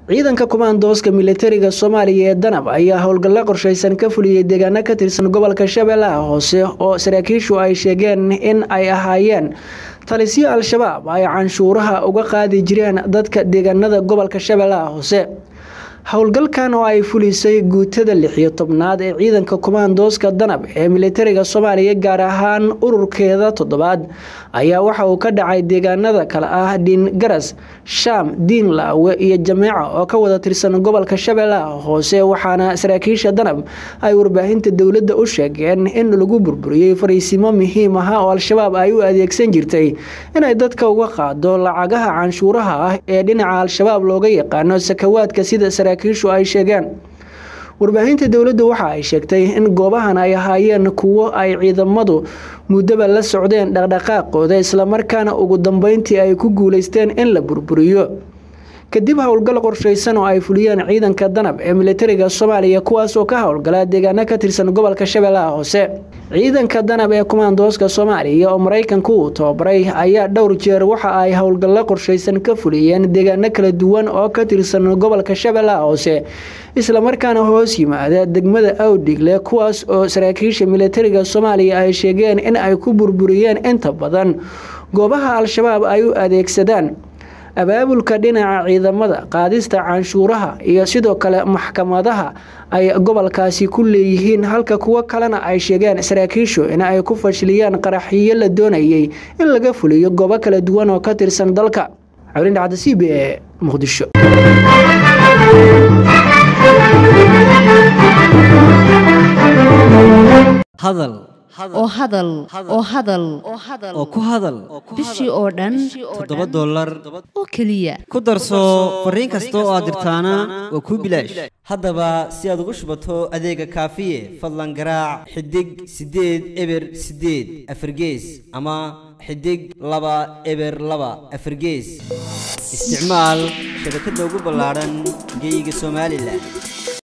ciidanka kumaandooska militariga soomaaliya ee danab ayaa howlgallo qorshaysan ka fuliyey deegaano ka tirsan gobolka shabeellaha hoose oo saraakiishu ay sheegeen in ay ahaayeen talisyo al-shabaab ay canshuuraha uga qaadi jireen dadka deegaanada gobolka shabeellaha hoose howlgalkan oo ay fulisay guutada lixiyo tobnaad ee ciidanka kumaandooska danab ee militariga soomaaliya gaar ahaan ururkeeda toddobaad ayaa waxa uu ka dhacay deegaanada kale ah dhiin garas shaam diin laawe iyo jameeca oo ka wada tirsan gobolka shabeellaha hoose waxaana saraakiisha danab ay warbaahinta dowladda u sheegeen in lagu burburiyey fariisimo muhiim ah oo al-shabaab ay u adeegsan jirtay inay dadka uga qaado lacagaha canshuuraha ah ee dhinaca al-shabaab looga yaqaano sakawaadka sida saraakiishu ay sheegeen warbaahinta dowladda waxa ay sheegtay in goobahan ay ahaayeen kuwo ay ciidamadu muddaba la socdeen dhaqdhaqaaqooda islamarkaana ugu dambeyntii ay ku guuleysteen in la burburiyo kadib howlgal qorshaysan oo ay fuliyeen ciidanka danab ee militariga soomaaliya kuwaasoo ka howlgala deegaano ka tirsan gobolka shabeellaha hoose ciidanka danab ee kumaandooska soomaaliya oo maraykanku uu tababaray ayaa dhowr jeer waxa ay howlgallo qorshaysan ka fuliyeen deegaano kala duwan oo ka tirsan gobolka shabeellaha hoose islamarkaana hoos yimaada degmada awdhigle kuwaas oo saraakiisha militariga soomaaliya ay sheegeen in ay ku burburiyeen inta badan goobaha al-shabaab ay u adeegsadaan abaabulka dhinaca ciidamada qaadista canshuuraha iyo sidoo kale maxkamadaha ay gobolkaasi ku leeyihiin halka kuwo kalena ay sheegeen saraakiishu in ay ku fashiliyaan qaraxiyo la doonayay in laga fuliyo goobo kala duwan oo ka tirsan dalka cawlindhacda c b e muqdisho hadal oo hadal oo hadal oo ku hadal bishii oo dhan toddoba dollar oo keliya ku darso fariin kasta oo aad dirtaana waa kuu bilaash haddaba si aad ugu shubato adeega kaafiye fadlan garaac xidig siddeed eber siddeed afargees ama xidig laba eber laba afargees isticmaal shabakadda ugu ballaadhan geeyiga somalilan